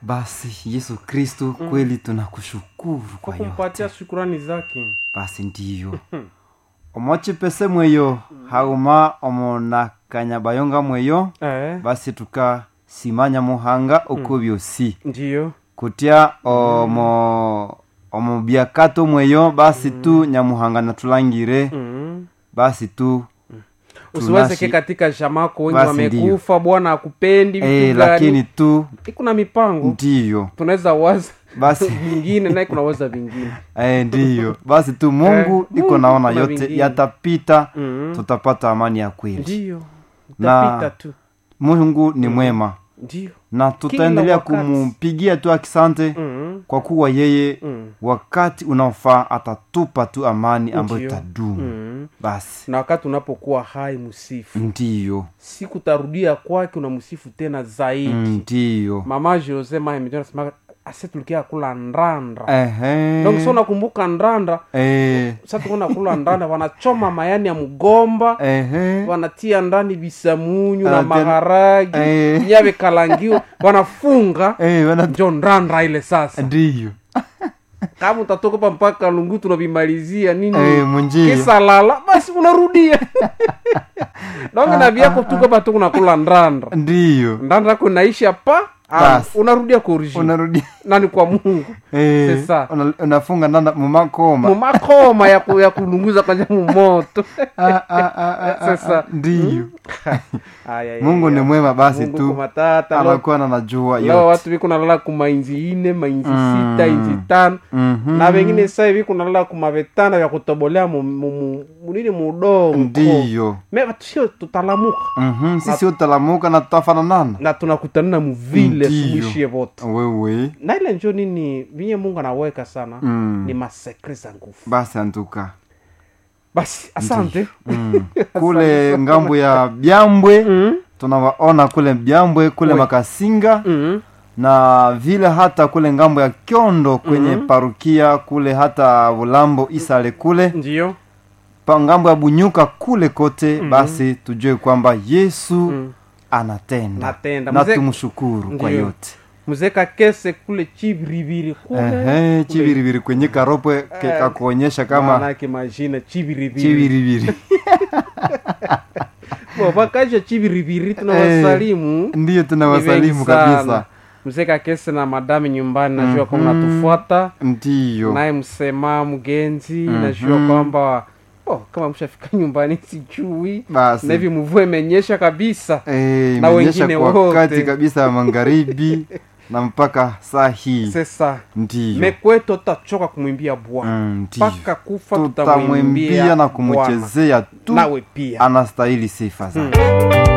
basi yesu kristu kweli tunakushukuru kwa kwa yote kumpatia shukurani zake basi ndiyo omwachipese mweyo hauma omonakanya mweyo eh, basi tukasimanya muhanga uko byosi ndiyo kutya omo omo byakato mweyo basi tu nyamuhanga natulangire mm. basi tu usiwezeke tunashi- katika shamako wengi Basi wamekufa bwana akupendi eh, vitu lakini gani tu kuna mipango ndiyo tunaweza waza basi vingine naye kuna waza vingine eh, ndiyo basi tu mungu Eh, iko Mungu naona kuna yote vingine. yatapita mm. tutapata amani ya kweli ndiyo Na- utapita tu mungu ni mwema ndiyo na tutaendelea wakati. kumpigia tu akisante mm. kwa kuwa yeye mm. wakati unaofaa atatupa tu amani ambayo Ndiyo. itadumu mm. basi na wakati unapokuwa hai msifu ndiyo siku tarudia kwake unamsifu tena zaidi ndiyo mama jose mahemjonasema ase tulikia kula ndanda Ehe. donc so nakumbuka ndanda Eh, sa tukuna kula ndanda wanachoma mayani ya mgomba ehe. wanatia ndani visamunyu na Anatia- maharagi Eh. nyave kalangiwa wanafunga Eh, wana- njo ndanda ile sasa ndiyo kama utatoka pa mpaka lungu tunavimalizia nini Eh, munjia. kisa lala basi unarudia donge na vyako tuko pa tukunakula ndanda ndiyo ndanda kunaisha pa ah, Basi. unarudia kwa origine unarudi nani kwa mungu Eh, Sasa. una- unafunga ndanda mumakoma mumakoma ya, ku, ya kulunguza kwanja mumoto Ah, ah, ah, ah, ah, Sasa. ah, ndiyo Aya, aya, mungu aya. ni mwema basi Mungu tu kumatata leo- anakuwa na najua leo yote watu viko nalala kumainzi ine mainzi Mm. sita inzi tano Mhm. na vengine sasa hivi kunalala kumavetanda vya kutobolea mu- mu- mu- munini mudongo ndiyo me sio tutalamuka Mhm, sisi utalamuka na tutafananana na tunakutanana muvile Ndiyo. suluishie vote wewe na ile njo nini vinye mungu anaweka sana Mm. ni masekre za nguvu basi antuka basi asante mm. kule ngambo ya byambwe Mm. tunawaona kule byambwe kule Oui. makasinga Mm. na vile hata kule ngambo ya kyondo kwenye parukia kule hata bulambo isale kule ndiyo pa ngambo ya bunyuka kule kote basi tujue kwamba yesu Mm. anatenda Natenda. na Mzee- tumshukuru kwa Ndiyo. yote muzeka kese kule chiviriviri kule Ehe, chiviriviri kwenye karopwe ke- Eh, kakuonyesha kama manake majina chiviriviri chiviriviri wapakaja chiviriviri tunawasalimu ndiyo Ni tunawasalimu wengi sana. kabisa mzeka kese na madami nyumbani najua kwamba natufuata ndiyo naye msema mgenzi Mhm. najua kwamba oh, kama mshafika nyumbani sijui basi na hivi mvua imenyesha kabisa Eh, na imenyesha wengine kwa wote. wakati kabisa ya magharibi na mpaka saa hii sasa ndiyo mekweto tutachoka kumwimbia bwana Mm, ndiyo mpaka kufa tutamwimbia tutamwimbia na Bwana. kumchezea tu nawe pia anastahili sifa zake Mm.